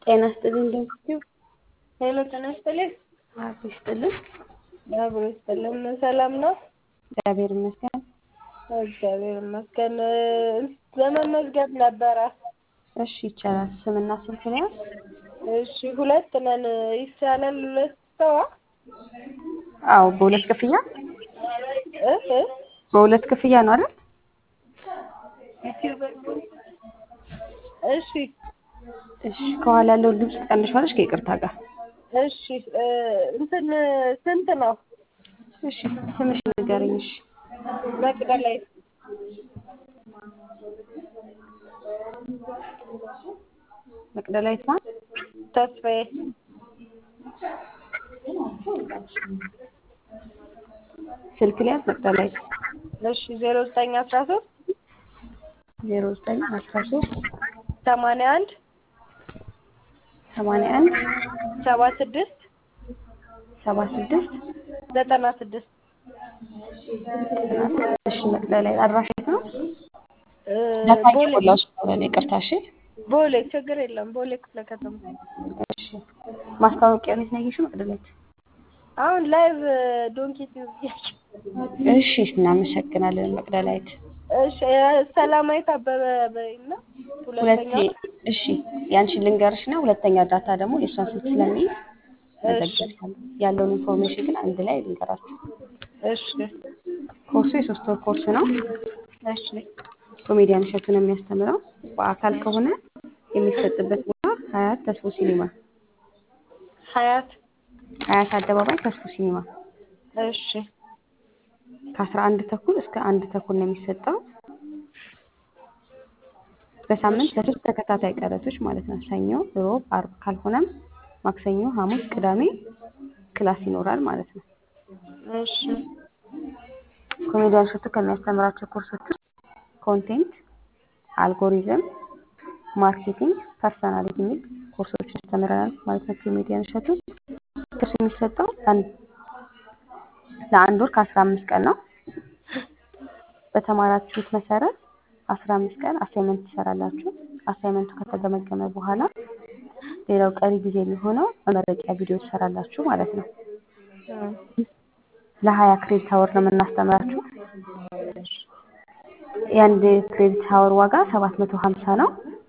ጤና ይስጥልኝ እንደምትይው ሄሎ ጤና ይስጥልኝ። አብ ይስጥልኝ። አብሮ ይስጥልን። ሰላም ነው? እግዚአብሔር ይመስገን። እግዚአብሔር ይመስገን። ለመመዝገብ ነበረ። እሺ ይቻላል። ስምና ስልክ ነው? እሺ ሁለት ነን። ይቻላል? ሁለት ሰው አዎ፣ በሁለት ክፍያ እ እ በሁለት ክፍያ ነው አይደል? እሺ እሺ ከኋላ ያለውን ድምፅ ትቀንሻለሽ ከይቅርታ ጋር። እሺ እ እንትን ስንት ነው? እሺ ስምሽ ንገረኝ። እሺ መቅደላዊት መቅደላዊት ማን? ተስፋዬ ስልክ ሊያዝ መቅደላዊት እሺ ዜሮ ዘጠኝ አስራ ሶስት ዜሮ ዘጠኝ አስራ ሶስት ሰማንያ አንድ ሰማንያ አንድ ሰባ ስድስት ሰባ ስድስት ዘጠና ስድስት እሺ መቅደላዊት አድራሻ የት ነው? እ ዳታ ቦሌ እየሞላሁ ስለሆነ ነው ይቅርታ። እሺ ቦሌ ችግር የለም። ቦሌ ክፍለ ከተማ እሺ ማስታወቂያ ነው ያየሽው መቅደላዊት? አሁን ላይቭ ዶንኪ ቲዩብ እያየሁ እሺ እናመሰግናለን መቅደላዊት። እሺ ሰላማዊት አበበ በይና ሁለቴ ሁለተኛው እሺ ያንቺን ልንገርሽና ሁለተኛ እርዳታ ደግሞ የእሷን ስልክ ስለሚይዝ መዘገብሻለሁ። ያለውን ኢንፎርሜሽን ግን አንድ ላይ ልንገራችሁ። እሺ ኮርሱ የሶስት ወር ኮርስ ነው። እሺ ኮሜዲያን እሸቱ ነው የሚያስተምረው። በአካል ከሆነ የሚሰጥበት ቦታ ሀያት ተስፎ ሲኒማ፣ ሀያት ሀያት አደባባይ ተስፎ ሲኒማ እሺ ከአስራ አንድ ተኩል እስከ አንድ ተኩል ነው የሚሰጠው። በሳምንት ለሶስት ተከታታይ ቀናቶች ማለት ነው። ሰኞ፣ ሮብ፣ አርብ ካልሆነም ማክሰኞ፣ ሐሙስ፣ ቅዳሜ ክላስ ይኖራል ማለት ነው። እሺ ኮሜዲያን እሸቱ ከሚያስተምራቸው ኮርሶች ውስጥ ኮንቴንት፣ አልጎሪዝም፣ ማርኬቲንግ፣ ፐርሰናሊቲ የሚል ኮርሶች ያስተምረናል ማለት ነው። ኮሜዲያን እሸቱ ኮርስ የሚሰጠው ለአንድ ለአንድ ወር ከአስራ አምስት ቀን ነው። በተማራችሁት መሰረት አስራ አምስት ቀን አሳይመንት ትሰራላችሁ። አሳይመንቱ ከተገመገመ በኋላ ሌላው ቀሪ ጊዜ የሚሆነው መመረቂያ ቪዲዮ ትሰራላችሁ ማለት ነው። ለሀያ ክሬዲት አወር ነው የምናስተምራችሁ። የአንድ ክሬዲት አወር ዋጋ ሰባት መቶ ሀምሳ ነው።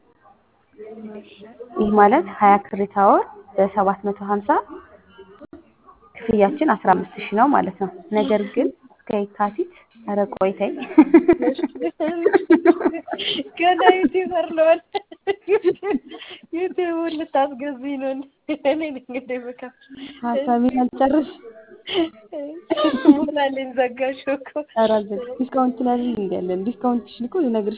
ይህ ማለት ሀያ ክሬዲት አወር በሰባት መቶ ሀምሳ ክፍያችን አስራ አምስት ሺህ ነው ማለት ነው። ነገር ግን እስከ የካቲት ኧረ ቆይተኝ ገና ዩቲዩበር ልሆን ዩቲዩቡን ልታስገዙኝ ነው። እኔ ነኝ እንግዲህ የምከፍል። ሀሳቤን አልጨርስ ሞላልኝ ዘጋሽው እኮ። ኧረ አልዘጋም። ዲስካውንት ላይ እንዲያለን ዲስካውንትሽን እኮ ልነግርሽ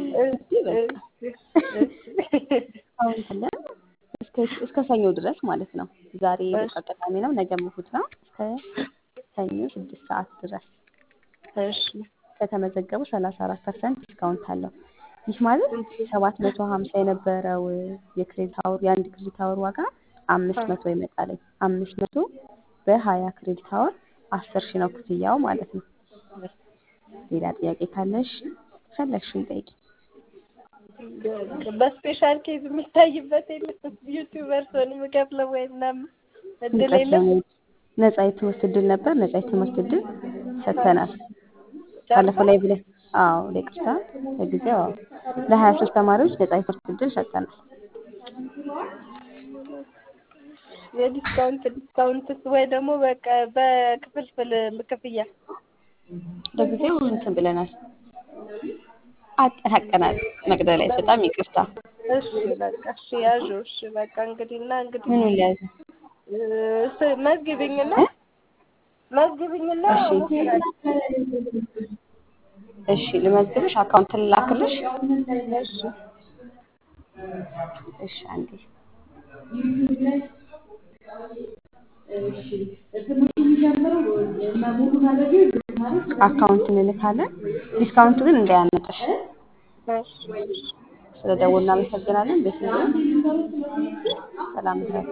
ዲስካውንት አለ እስከ እስከ ሰኞ ድረስ ማለት ነው። ዛሬ በቃ ቅዳሜ ነው፣ ነገ እሑድ ነው። እስከ ሰኞ ስድስት ሰዓት ድረስ እሺ ከተመዘገቡ ሰላሳ አራት ፐርሰንት ዲስካውንት አለው። ይህ ማለት ሰባት መቶ ሀምሳ የነበረው የክሬዲት አወር የአንድ ክሬዲት አወር ዋጋ አምስት መቶ ይመጣልኝ። አምስት መቶ በሀያ ክሬዲት አወር አስር ሺህ ነው ክፍያው ማለት ነው። ሌላ ጥያቄ ካለሽ ፈለግሽን ጠይቂ። በስፔሻል ኬዝ የሚታይበት የለም። ዩቲዩበር ስሆን የምከፍለው ወይ ምናምን እድል የለም። ነጻ የትምህርት እድል ነበር። ነጻ የትምህርት እድል ሰጥተናል። ባለፈው ላይ ብለን አዎ፣ ለቅርታ ለጊዜው አዎ፣ ለሀያ ሶስት ተማሪዎች ነጻ የትምህርት እድል ሰጥተናል። የዲስካውንት ዲስካውንት ወይ ደግሞ በቃ በክፍልፍል ክፍያ ለጊዜው እንትን ብለናል፣ አጠናቀናል። መቅደላዊት በጣም ይቅርታ። እሺ በቃ እሺ ያዡ። እሺ በቃ እንግዲህ እና እንግዲህ ምኑን ሊያዝ እ መዝግቢኝና መዝግቢኝና እሺ ልመዝግብሽ፣ አካውንት ልላክልሽ። እሺ እሺ አንዴ አካውንት እንልካለን። ዲስካውንቱ ግን እንዳያመልጥሽ። እሺ ስለ ደውል እናመሰግናለን። ቤት ሰላም ድረስ